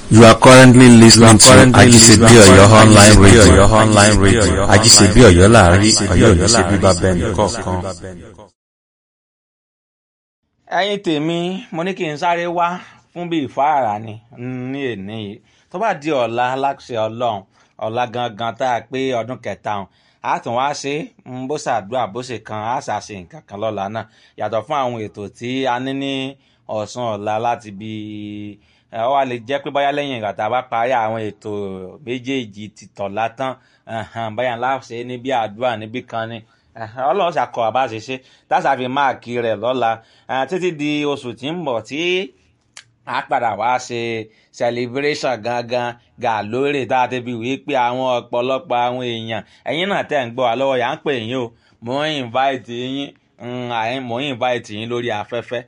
You are currently listening to currently Ajisebi listening to Oyo online Ajisebi radio. Oyo online radio. Ajisebi Oyo láàrin Ajisebi Ọ̀yọ́ Oyo ní ṣe bíbá láàrin, bẹ́ẹ̀ Ọ̀yọ́ ní ṣe kọ̀ọ̀kan. bíbá bẹ́ẹ̀ nìkan. ẹ̀yin tèmi mo ní kí n sáré wá fún bí ìfáàrà ni ní èní yìí tó bá di ọ̀la aláṣẹ ọlọ́run ọ̀la gangan tá a pé ọdún kẹta ọ̀hún a tún wá ṣe é bó ṣàdúrà bó ṣe kan a ṣàṣe nǹkan kan lọ́la náà yàtọ̀ fún àwọn ètò tí a ní ní ọ̀sán ọ̀la láti bí ẹ wá lè jẹ́ pé báyá lẹ́yìn ìgbà tá a bá parí àwọn ètò méjèèjì ti tọ̀la tán ẹ̀hẹ̀n, báyà ńlá ṣe é níbi àdúrà níbí kan ni ẹ̀hẹ̀n, ọlọ́run ṣàkọ àbá ṣe ṣe táṣà fi máàkì rẹ̀ lọ́la ẹ̀, títí di oṣù tí ń bọ̀ tí a padà wá ṣe celebration gangan gà lórí tá a ti fi wí pé àwọn ọ̀pọ̀lọpọ̀ àwọn èèyàn ẹ̀yin náà tẹ̀ ń gbọ́ wa lọ́wọ́ yà ń pè yín o mò ń invite yín mm, àyìn- mò ń invite yín lórí afẹ́fẹ́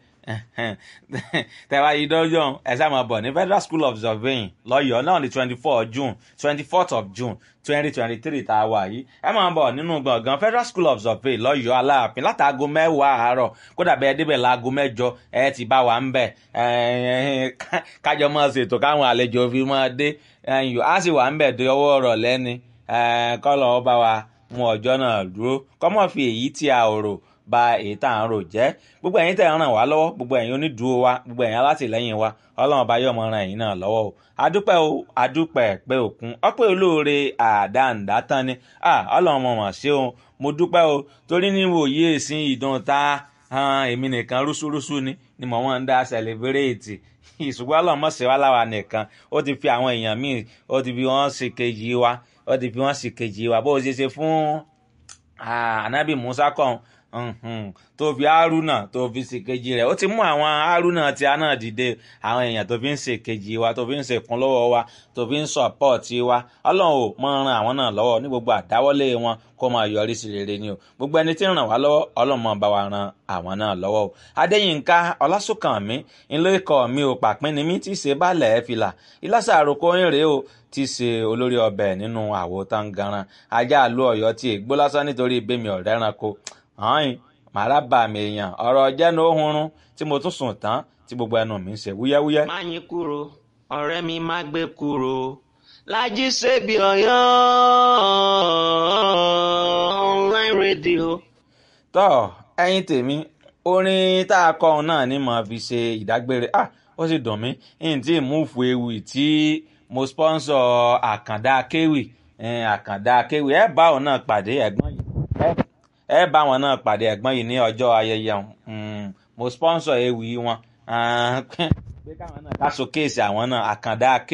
tẹ̀wá yìí dọ́jọ́ ẹ sáà máa bọ̀ ní federal school of surveying lọ́yọ̀ọ́ náà ní twenty four june twenty fourth of june twenty twenty three tá a wà yìí ẹ máa bọ̀ nínú gbọ̀ngàn federal school of surveying lọ́yọ̀ọ́ aláàfin látàgọ́ mẹ́wàá àárọ̀ kódà bẹ́ẹ̀ débẹ̀ láago mẹ́jọ ẹ ti bá wa ń bẹ̀ ẹ, ká- kájọ máa ṣètò káwọn àlejò fi máa dé ẹyìn á sì wà ń bẹ̀ dé ọwọ́ ọ̀rọ̀ lẹ́ni kọ́lọ̀ ọ bá wa mú ọjọ́ náà dúró kọ́mọ̀ fi èyí tí a ò rò ba èyí tá à ń rò jẹ́ gbogbo ẹ̀yin tẹ̀ ń ràn wá lọ́wọ́ gbogbo ẹ̀yin onídùúró wa gbogbo ẹ̀yin alátìlẹ́yìn wa ọlọ́run ọba yóò mọ ran ẹ̀yin náà lọ́wọ́ o adúpẹ́ o adúpẹ́ pé òkun ọpẹ́ olóore àdáǹdá tán ni Ah, ọlọ́run mọ̀ mọ̀ ṣé o mo dúpẹ́ o torí ní wòye ìsìn ìdán ta han, èmi nìkan rúṣúrúṣú ni ni mò ń dá sẹlẹbírẹ́ẹ̀tì ìṣùgbọ́n ọlọ́run mọ̀ ṣe wá láwa nìkan ó ti fi àwọn èèyàn míì ó ti fi wọ́n ṣe kejì wa ó ti fi wọ́n ṣe kejì wa bó o ṣe ṣe fún Ah, anabi musa kan mhm, tó fi haruna tó fi ṣèkejì rẹ̀ ó ti mú àwọn haruna tí a náà dìde àwọn èèyàn tó fi ń ṣèkejì wa tó fi ń ṣèkún lọ́wọ́ wa tó fi ń sọ̀pọ̀tì wa ọlọ́run ò mọ ran àwọn náà lọ́wọ́ ní gbogbo àdáwọ́lé wọn kó máa yọrí sí rere ni o gbogbo ẹni tí ń ràn wá lọ́wọ́ ọlọ́run máa bá wa ran àwọn náà lọ́wọ́ o adéyínká ọlásùnkànmí ńlẹ́ ikọ̀ mi ò pàpín ni mí tí í ṣe bálẹ̀ fìlà ìlàsà àròkọ ìrè o tí í ṣe olórí ọbẹ̀ nínú àwo tangaran ajá àlú ọ̀yọ́ tí ègbó lásán nítorí ìbémi ọ̀rẹ́ ẹranko hàn màrá bà mí èèyàn ọ̀rọ̀ jẹ́nu ohunrun tí mo tún sùn tán tí gbogbo ẹnu mi ń ṣe wúyẹ́wúyẹ́. má yín kúrò ọ̀rẹ́ mi má gbé kúrò lájí ṣebí ọ̀yọ́ online radio. tọ́ ẹyin tèmi orin tá a kọ òun náà ni màá fi ṣe ìdágbére ah ó sì dùn mí n tí múùfù ewì tí mo sponsor àkàndá kéwì eh, àkàndá kéwì ẹ bá òun náà pàdé ẹ̀gbọ́n yìí ẹ- ẹ bá wọn náà pàdé ẹ̀gbọ́n yìí ní ọjọ́ ayẹyẹ wọn Mm, mo sponsor ewì wọn Ah, pé káwọn náà ká showcase àwọn náà àkàndá kéwì.